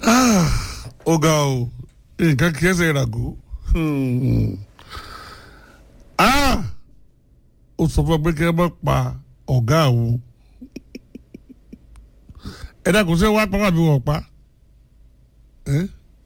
ó ga o nǹkan kí ẹsẹ̀ ìràgó ó sọ fún pé kí ẹ má pa ọ̀gá àwọn ẹ dákun sí wàá pápá mi wọ̀ pa ẹ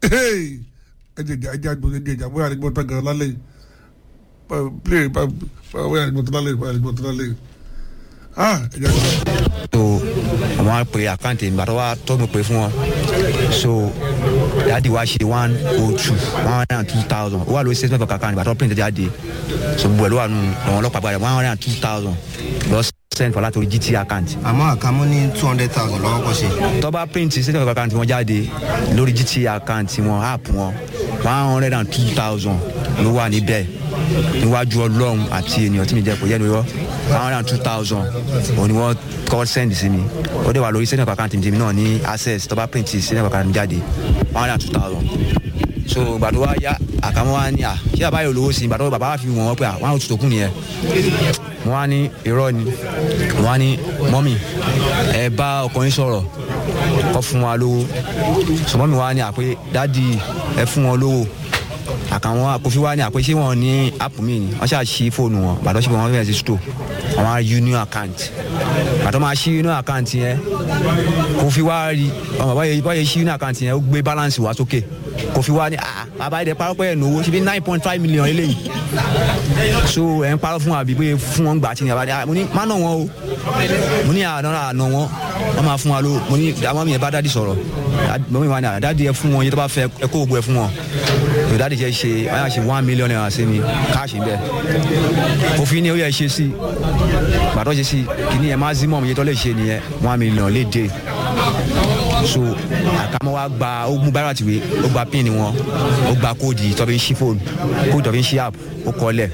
jẹjẹ ẹ jẹ àgbọn ẹ jẹjẹ àbúrò àdìgbò tó gan lálẹ́ yìí play báwo àdìgbò tó lálẹ́ yìí àdìgbò tó lálẹ́ yìí ah ẹ jẹ àgbọn. so àwọn á pe àkáǹtì ìgbà tó wá tó mi pè fún wọn so dáàdi wa ṣe one oh two one hundred and two thousand ó wà lórí statement of account ìgbà tó print jáde so gbogbo ẹ̀ ló wà nù àwọn ọlọ́pàá gbàdá one hundred and two thousand lọ send for látòrí gt account àmọ́ àkàmú ní two hundred thousand lọ́wọ́ kọ́ ṣe. tó bá print statement of account wọn jáde lórí gt account wọn app wọn one hundred and two thousand ló wà níbẹ̀ níwájú ọlọ́run àti ènìyàn tí mi jẹ́ kó yẹ lóyọ́ one hundred and two thousand òun ni wọ́n kọ́ send sí mi ó dẹ̀ wà lórí statement of account mi náà ní access tó bá print statement of account mi jáde one hundred and two thousand so ìgbà tó wá yá àkàmọ́ wa ní à ṣé bàbá yóò lówó sí i ìgbà tó bàbá wa fi wọ̀n wọ́n pé à one hundred two tó kù nìyẹn mo wá ní irọ́ ni mo wá ní mọ́mì ẹ bá ọkùnrin sọ̀rọ̀ kọ́ fún wa lówó so mọ́mì wa ní àpé dádì ẹ fún wọn lówó àkàwọn àkófí wa ní àpé ṣé wọn ní app mi ni wọ́n ṣáà ṣí fóònù wọn bàtọ́ ṣe wọn fẹ́ẹ́ sí store àwọn union account bàtọ́ máa ṣí union account yẹn kófí wa rí ọmọ báyìí báyìí ṣí union account yẹn ó gbé balance wa sókè kófí wa ní ah bàbá yìí dẹ parọ́ pé ẹ̀ nówó ṣe bí nine point five million eléyìí so ẹ̀ ń parọ́ fún wa bí pé fún wọn gbà tí ní abájá mo ní má nà wọn o mo ní àná àná wọn wọn máa fún wa ló mo ní àwọn mi yẹn bá dádì sọ̀rọ̀ mo ní wà ní dádì ẹ fún wọn yẹn tó bá fẹ́ ẹ kó gbogbo ẹ fún wọn tó dádì jẹ́ ṣe wọ́n yà ṣe one million naira sí mi káàṣì bẹ́ẹ̀ òfin ni ó yẹ ṣe sí gbàtọ́ ṣe sí kìíní ẹ maximum yẹn tó lè ṣe nìyẹn one million lè dé so àkàmọ́ wa gba ó mú bára tìwé ó gba pin wọn ó gba kóòdì tó fi ń ṣí fóònù kóòdì tó fi ń ṣí app ó kọ́lẹ̀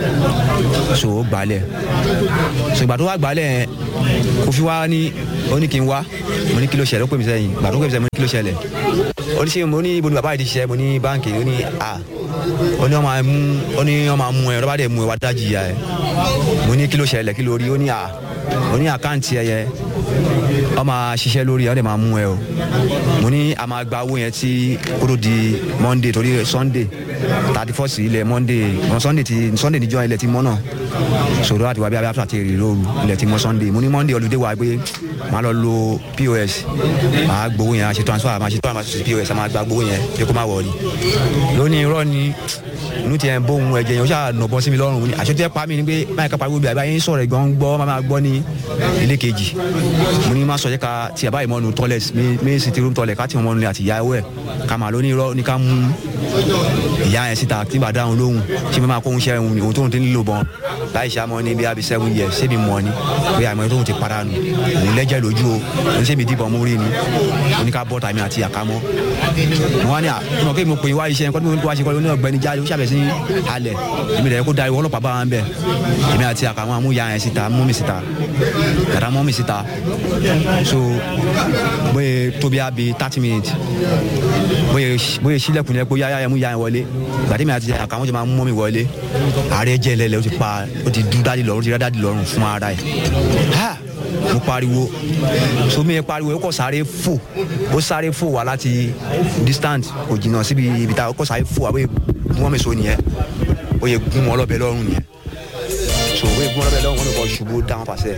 so ó gbalẹ̀ so ìgbà tó wá gbalẹ̀ yẹn kò fi wá ní ó ní kí n wá mo ní kí ló ṣẹlẹ̀ ó pè mí sẹ́yìn ìgbà tó pè mí sẹ́yìn mo ní kí ló ṣẹlẹ̀ ó ní ṣe mo ní ibo ni bàbá yìí ti ṣiṣẹ́ mo ní báǹkì ó ní à ó ní wọ́n máa mú ó ní wọ́n máa mú ẹ lọ́ba dẹ̀ mú ẹ wá dájì ya ẹ mo ní kí ló ṣẹlẹ̀ kí ló rí ó ní à ó ní àkáǹtì ẹ yẹ ọ máa ṣiṣẹ́ lórí ẹ ọ dẹ̀ máa mú ẹ o mo ní a máa gba owó yẹn tí kóró di monday torí sunday thirty first ilẹ̀ monday sunday ti sunday níjọ́ ilẹ̀ ti mọ́ náà sòrò àti wàbí abẹ́ àti èrè lóru ilẹ̀ ti mọ́ sunday mo ní monday olùdé wa pé màá lọ lo pos màá gbowó yẹn àṣetò transfer màá ṣe transfer sí pos màá gba gbowó yẹn pé kó má wọlé lónìí irọ́ ni inú tiẹ̀ ń bóun ẹ̀jẹ̀ yẹn ó ṣáà nà bọ́ sí mi lọ́rùn ni àṣetò ẹ̀ pa mí ni pé báyìí ká pariwo bí àbáyé ń sọ̀rọ̀ ẹ̀gbọ́n gbọ́ máa gbọ́ ní ilé kejì mo ní má sọ yẹ ká tí àbáyé mọ́nu toilet mi sì ti room toilet ká tí mo mọ́nu àti ìyá ẹ̀wẹ̀ ká máa lóní irọ́ ní ká mú ìyá yẹn síta tí bá dáhùn lóhùn ṣé mi máa kó oúnjẹ òun òun tóun ti ń lò bọ́n láì ṣàmọ́ ní bí abi seven years ṣé mi mọ̀ ni pé àmọ́ tóun ti para nù òun lẹ́jẹ̀ lójú o òun ṣé mi dìbọn mú rí ni oníká bọ́ tàmí àti àkámọ́ mo wá ní à mo kí mo pè wá iṣẹ́ nǹkan tí mo wá ṣe kọ́ ní ọ̀gbẹ́ni jáde ó ṣàbẹ̀ sí halẹ̀ èmi rẹ̀ kó da ìwọ ọlọ́pàá bá wa ń bẹ̀ èmi àti àkàmọ́ àmú ya yẹn síta mú mi síta yàrá mọ́ mi síta so bóyá tóbi àbí thirty minutes bóyá sílẹ̀kùn yẹn pé yáyá yẹn mú ya yẹn wọlé gbàdémi àti àkàmọ́ jẹ́ máa mú mi wọlé ààrẹ jẹ́ lẹ́lẹ́ ó ti pa ó ti dú dádì lọ́rùn ó ti rá dádì lọ́rùn fún ara ẹ̀ mo pariwo somi yẹn pariwo ó kọ sáré fò ó sáré fò wá láti distant kò jìnnà síbi ibi tá ó kọ sáré fò wá bóyá wọ́n mi so nìyẹn ó yẹ gún wọn lọ́bẹ̀ lọ́rùn nìyẹn so ó yẹ gún wọn lọ́bẹ̀ lọ́rùn wọn ló kọ ṣubú dáhùn pàṣẹ.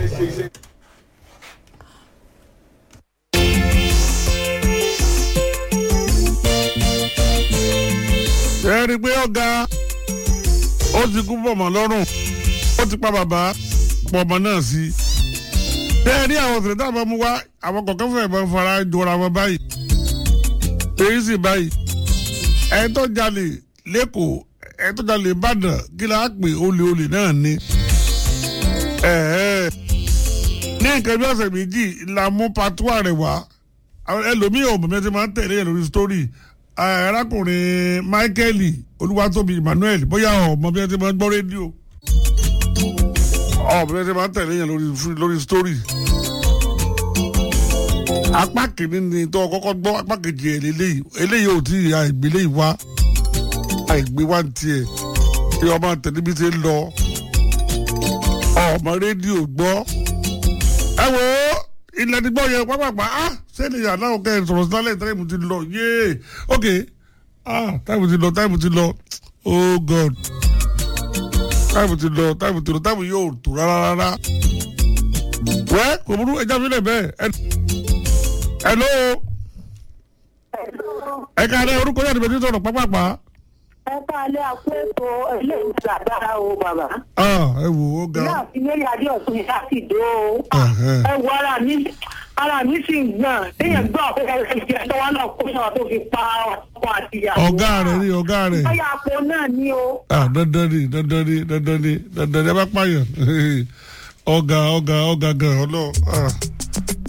ẹ rí i pé ọ̀gá ó ti kú pọ̀mọ́ lọ́rùn ó ti pa bàbá pọ̀mọ́ náà sí i. bẹ́ẹ̀ ní àwọn òṣèré táwọn mú wá àwọn kọ̀ọ̀kan fún ẹ̀bọn fara jọra wọn báyìí. èyí sì báyìí ẹ̀ tó jalè lẹ́kọ̀ọ́ ẹ̀ tó jalè ìbàdàn kí la pè olè olè náà ni. ní nǹkan bí ọ̀sẹ̀ méjì la mú patuwa rẹ̀ wá ẹlòmíì ò mọ̀ mi ti máa ń tẹ̀lé yẹn lórí sítórì arákùnrin michael olúwatóbi emmanuel bóyá ọmọ bí wọn ti máa ń gbọ́ rédíò ọmọ bí wọn ti máa ń tẹ̀lé yẹn lórí lórí story apá kìíní ni tó kọ́kọ́ gbọ́ apá kejì ẹ̀ lélẹ́yìí eléyìí ò tí àìgbé léyìí wá àìgbé wá ní tiẹ̀ kí ọmọ tẹ̀lé bí ti ń lọ ọmọ rédíò gbọ́ ẹ wò ó ilẹ̀ ti gbọ́ yẹn pápápá ah sẹ́ni yàrá òkè sọ̀rọ̀ sí lálẹ́ táìmù ti lọ yéé ok ah táìmù ti lọ táìmù ti lọ oh god táìmù ti lọ táìmù ti lọ táìmù yóò tó rárá rárá wẹ́ kò burú ẹja fi lẹ̀ bẹ́ẹ̀ ẹ ló ẹ ká lẹ orúkọ yàtọ̀ bẹ́ẹ̀ ti sọ̀rọ̀ pápápá ẹ káalẹ́ àpò ètò eléyìí dáadáa o bàbá. ah ẹ wò ó ga ìyá àti mary adé ọ̀tún ìyá sì dó o. Ẹ̀hẹ́. ẹ wo ara mi ara mi sì ń gbọ̀n téèyàn gbọ́ pé ẹ ẹ jẹ́ tọ́wọ́ náà kó sọ̀rọ̀ tó fi pa ọkọ àti ìyàwó. ọ̀gá rẹ̀ ni ọ̀gá rẹ̀ báyà àpò náà ni o. ah dandan ni dandan ni dandan ni dandan ni ẹ bá pààyàn ọ̀gá ọ̀gá ọ̀gá gan ọlọ́ ah